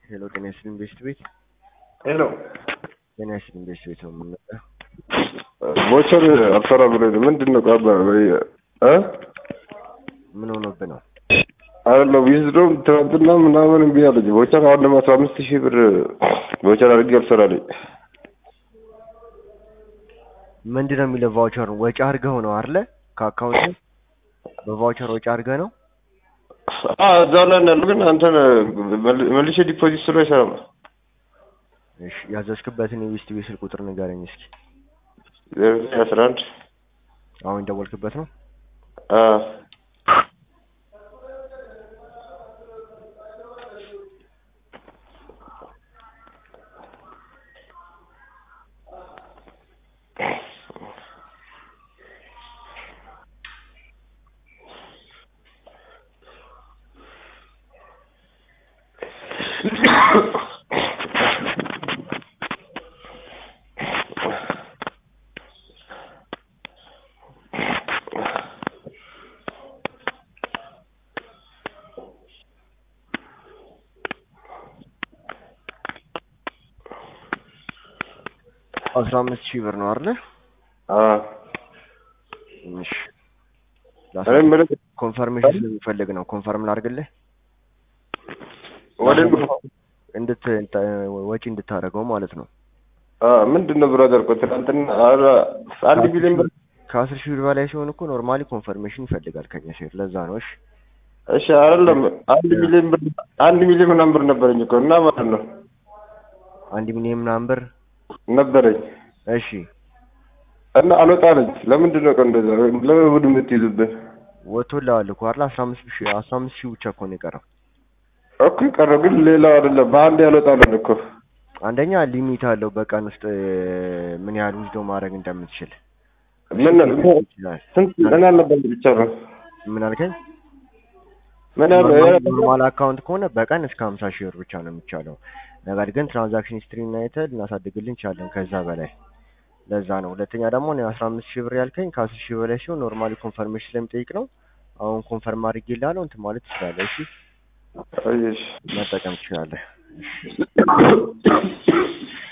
ሄሎ ጤና ይስጥልኝ ቤስት ቤት ሄሎ ጤና ይስጥልኝ ቤስት ቤት ነው የምንመጣው። ቮቸር አልሰራ ብሎኝ ነው። ምንድን ነው ቃባ እ ምን ሆኖብህ ነው? አይደለም ዊዝድሮም ትናንትና ምናምን እምቢ አለኝ። ቮቸር አሁን ደግሞ አስራ አምስት ሺህ ብር ቮቸር አድርጌ አልሰራልኝ። ምንድን ነው የሚለው ቫውቸር ወጪ አድርገው ነው አይደለ? ከአካውንት በቫውቸር ወጪ አድርገህ ነው? እዛው ላይ ነው ያለው፣ ግን አንተን መልሼ ዲፖዚት ስሎ አይሰራም። እሺ ያዘዝክበትን የቤስት ቤት ስልክ ቁጥር ንገረኝ እስኪ። ዜሮ ዘጠኝ አስራ አንድ አሁን የደወልክበት ነው? አዎ አስራ አምስት ሺህ ብር ነው አይደለ? አዎ እሺ እኔ የምልህ ኮንፈርሜሽን ስለሚፈልግ ነው። ኮንፈርም ላድርግልህ ወደ እንድት ወጪ እንድታደርገው ማለት ነው። ምንድን ነው ብራዘር እኮ ትናንትና ኧረ አንድ ቢሊዮን ብር ከአስር ሺህ ብር በላይ ሲሆን እኮ ኖርማሊ ኮንፈርሜሽን ይፈልጋል ከኛ ሴት። ለዛ ነው። እሺ እሺ አይደለም አንድ ሚሊዮን ብር አንድ ሚሊዮን ምናምን ብር ነበረኝ እኮ እና ማለት ነው አንድ ሚሊዮን ምናምን ብር ነበረኝ እሺ እና አልወጣለኝ። ለምንድን ነው ቀን እንደዛ ለምን እሑድ የምትይዙብን? ወጥቶልሃል እኮ አይደል? አስራ አምስት ሺህ አስራ አምስት ሺህ ብቻ እኮ ነው የቀረው። እኮ ቀረው፣ ግን ሌላው አይደለም በአንድ ያልወጣለን እኮ አንደኛ ሊሚት አለው በቀን ውስጥ ምን ያህል ውስዶ ማድረግ እንደምትችል ምን ይችላል። ስንት ምን ያለበት ብቻ ነው ምን አልከኝ? ምን ያለ ኖርማል አካውንት ከሆነ በቀን እስከ ሀምሳ ሺህ ብር ብቻ ነው የሚቻለው። ነገር ግን ትራንዛክሽን ሂስትሪ እና አይተህ ልናሳድግልን እንችላለን ከዛ በላይ ለዛ ነው። ሁለተኛ ደግሞ እኔ አስራ አምስት ሺህ ብር ያልከኝ ከአስር ሺህ በላይ ሲሆን ኖርማሊ ኮንፈርሜሽን ስለሚጠይቅ ነው። አሁን ኮንፈርም አድርጌልሃለሁ እንትን ማለት ትችላለህ። እሺ አየሽ መጠቀም ትችላለህ። እሺ